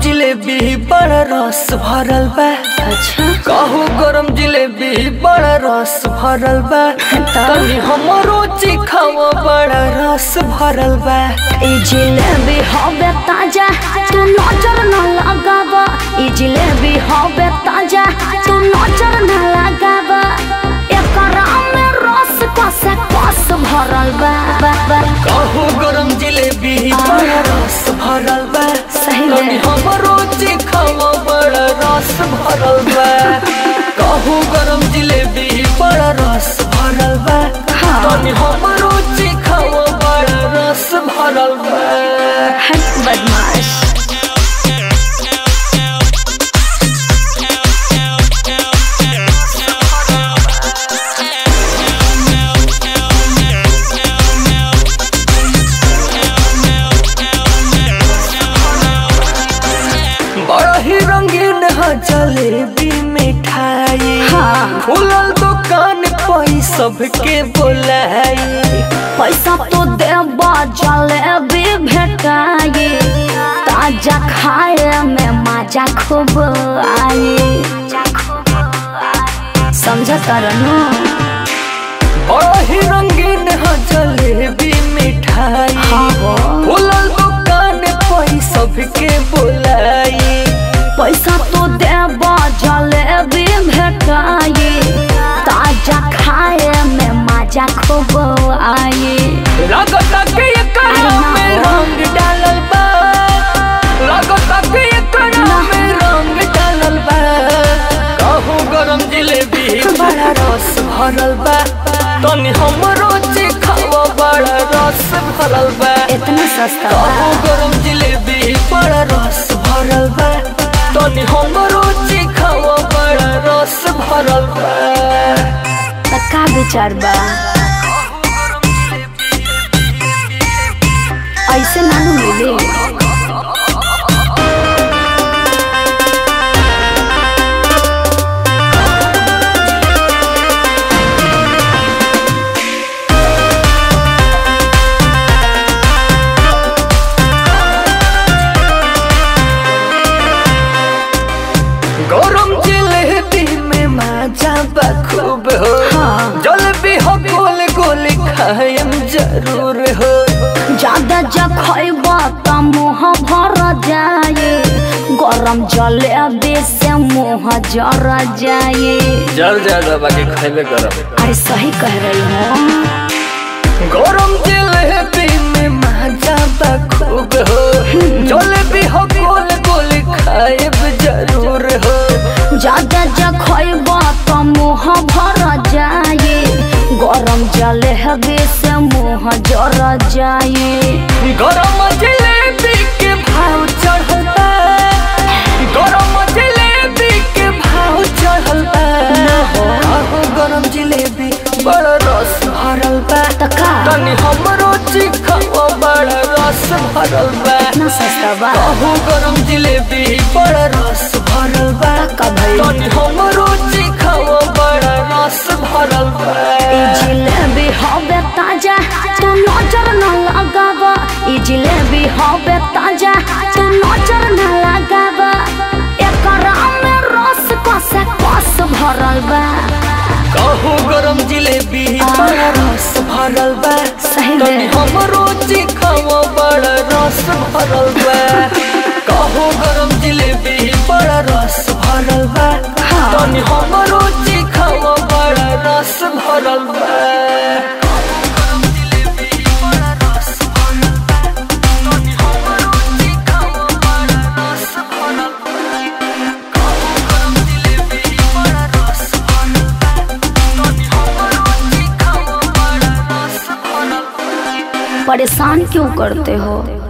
जिलेबी बड़ा रस भरल बा अच्छा कहू गरम जिलेबी बड़ा रस भरल बा तनी हमरो चिखावा बड़ा रस भरल बा ई जिलेबी हवे ताजा तू नजर न लगावा ई जिलेबी हवे ताजा तू नजर न लगावा एकरा में रस कसे कस भरल बा बा बा कहू गरम जिलेबी बड़ा रस भरल बा सही में। तनी हमरो चिखावा बड़ा रस भरल बा कहू गरम जिलेबी बड़ा रस भरल बा हाँ। तनी हमरो चिखावा बड़ा रस भरल बा हट बदमाश बड़ा ही रंगीन है जलेबी मिठाई हाँ। खुलल दुकान पई सबके बोलाई पैसा तो देबा जलेबी भेटाई ताजा खाए में मजा खूब आई समझ तरनू बड़ा ही रंगीन है जलेबी मिठाई हाँ हो। खुलल दुकान पई सबके बोलाई पैसा तो देबा जलेबी भेटाई ताजा खाए में मजा खूब आई लागता के एकरा में रंग डालल बा लागता के एकरा में रंग डालल बा कहू गरम जिलेबी बड़ा रस भरल बा तनी हमरो चिखावा बड़ा रस भरल बा इतना सस्ता कहू बा गरम जिलेबी बड़ा रस भरल बा तनी हमरो चिखावा बड़ा रस भरल बा त का विचार बा ऐसे नानू मिले गरम जिलेबी में मजा बखूब हो हाँ। जलेबी हो गोल गोल खाएम जरूर हो ज्यादा जब खैबा त मुँह भर जाए गरम जलेबी से मुँह जर जाए जल ज्यादा बाकी खाइबे गरम अरे सही कह रही हूँ गरम जिलेबी में मजा बखूब हो जलेबी हो गोल गोल खाएब जरूर हो ज्यादा जब खैबा त मुँह भर जाए गरम जलेबी से मुँह जर जाए गरम जिलेबी के भाव चढ़ल बा गरम जिलेबी के भाव चढ़ल बा आहो गरम जिलेबी बड़ा रस भरल बा त का तनी हमरो चिखावा बड़ा रस भरल बा इतना सस्ता बा आहो गरम जिलेबी बड़ा रस भरल बा का भइल? तनी हमरो चिखावा बड़ा रस भरल बा ई जिलेबी हवे ताजा तू नजर न लगावा ई जिलेबी हवे ताजा तू नजर न लगावा एकरा में रस कसे कस भरल बा कहू गरम जिलेबी बड़ा रस भरल बा सही में। तनी हमरो चिखावा बड़ा रस भरल बा कहू गरम जिलेबी बड़ा रस भरल बा हाँ। तनी हमरो चिखावा बड़ा रस भरल बा परेशान क्यों करते हो